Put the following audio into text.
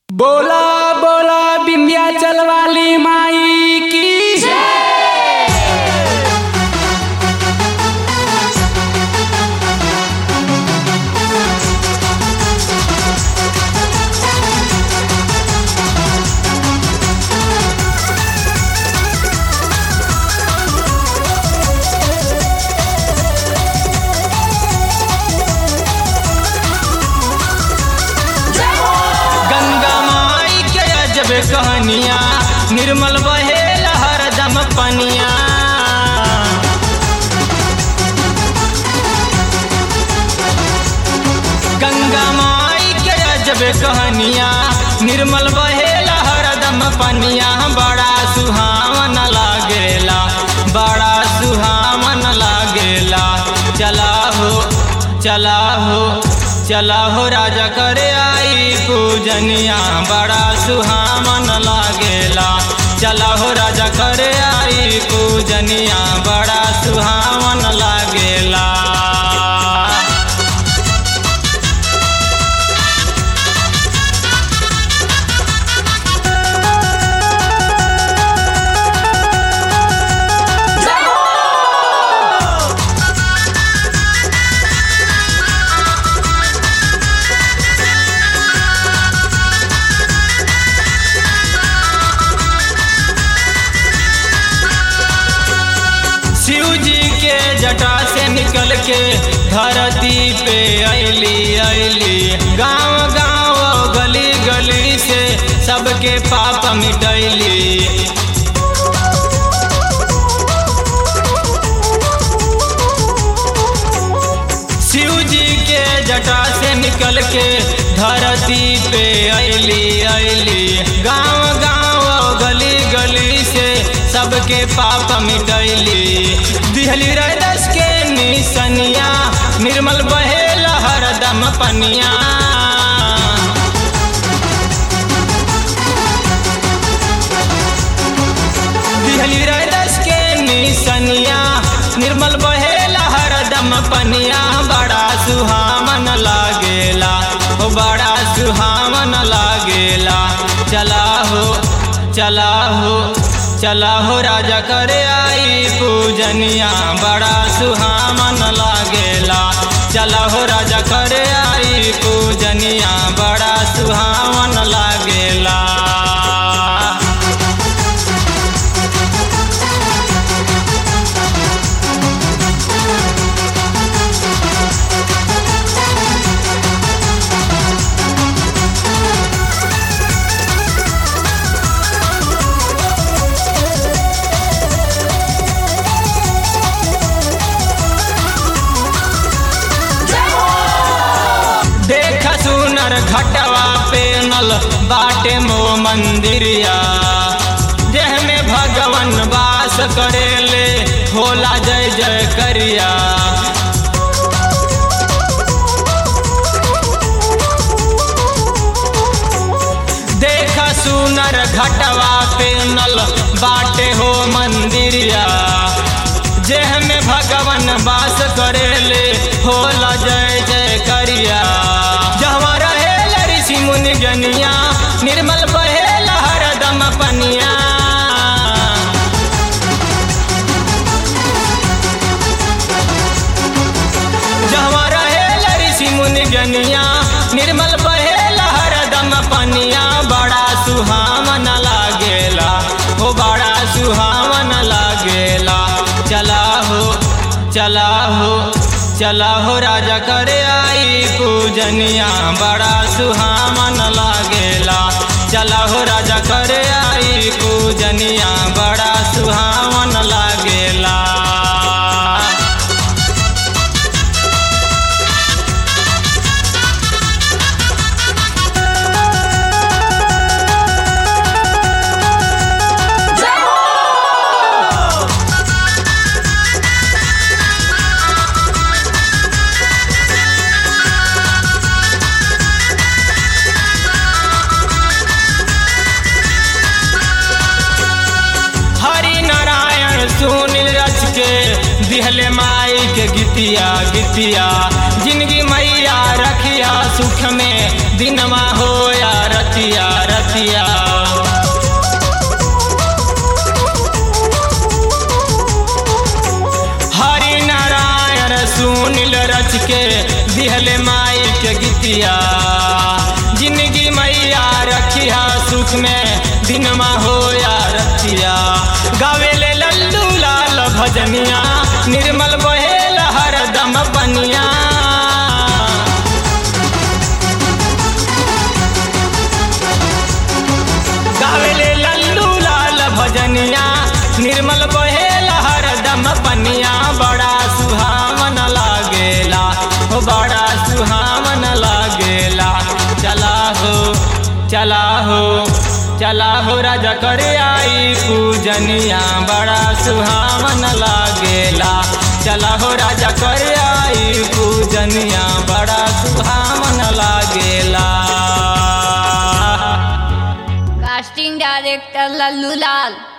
बोला बोला विंध्याचल वाली माई की गंगा माई के अजब कहानिया निर्मल बहे हरदम पनिया गंगा माई के अजब कहानिया निर्मल बहे हरदम पनिया बड़ा सुहावन लागेला बड़ा सुहावन लागेला चला हो चला हो चला हो राजा करे आई पूजनिया बड़ा सुहावन लागेला चला हो राजा करे आई पूजनिया बड़ा सुहावन लागेला शिव जी के जटा से निकल के धरती पे ऐली ऐली गांव गांव गली गली से सबके पाप मिटैली शिव जी के जटा से निकल के धरती पे ऐली ऐली गांव गांव गली गली से सबके पाप मिटैली दिहली रस के निसनिया निर्मल बहे हरदम पनिया दिहली रस के निसनिया निर्मल बहे हरदम पनिया बड़ा सुहावन लागेला हो बड़ा सुहावन लागेला चला हो चला हो चला हो राजा करे आई पूजनिया बड़ा सुहावन लागेला चला हो राजा करे आई पूजनिया बड़ा सुहावन लागेला देख सुनर घटवा पे नल बाटे मो मंदिरिया जेह में भगवन वास करेले होला जय जय करिया देख सुनर घटवा पे नल बाटे हो मंदिरिया जेह में भगवन वास करेले होला जय जय करिया जहाँ रहे ऋषि मुनि जनिया निर्मल बहे हरदम पनिया जहाँ रहे ऋषि मुनि जनिया निर्मल बहे हरदम पनिया बड़ा सुहावन लागेला हो बड़ा सुहावन लागेला चला हो चला हो चला हो राजा करे आई पूजनिया बड़ा सुहावन लागेला चला हो राजा करे आई पूजनिया बड़ा सुहावन लागेला हरि नारायण सुनील रच के दिहले माई के गीतिया गीतिया जिंदगी मैया रखिया सुख में दिनमा हो या रतिया अभिषेक में दिनमा हो या रतिया गावेले लल्लू लाल भजनिया निर्मल बहेल हरदम बनिया गावेले लल्लू लाल भजनिया निर्मल बहेल हरदम बनिया बड़ा सुहावन लागेला हो बड़ा सुहावन लागेला चला हो चला हो चला हो राजा कर आई पूजनिया बड़ा सुहावन लागेला चला हो राजा कर आई पूजनिया बड़ा सुहावन लागेला कास्टिंग डायरेक्टर लल्लू लाल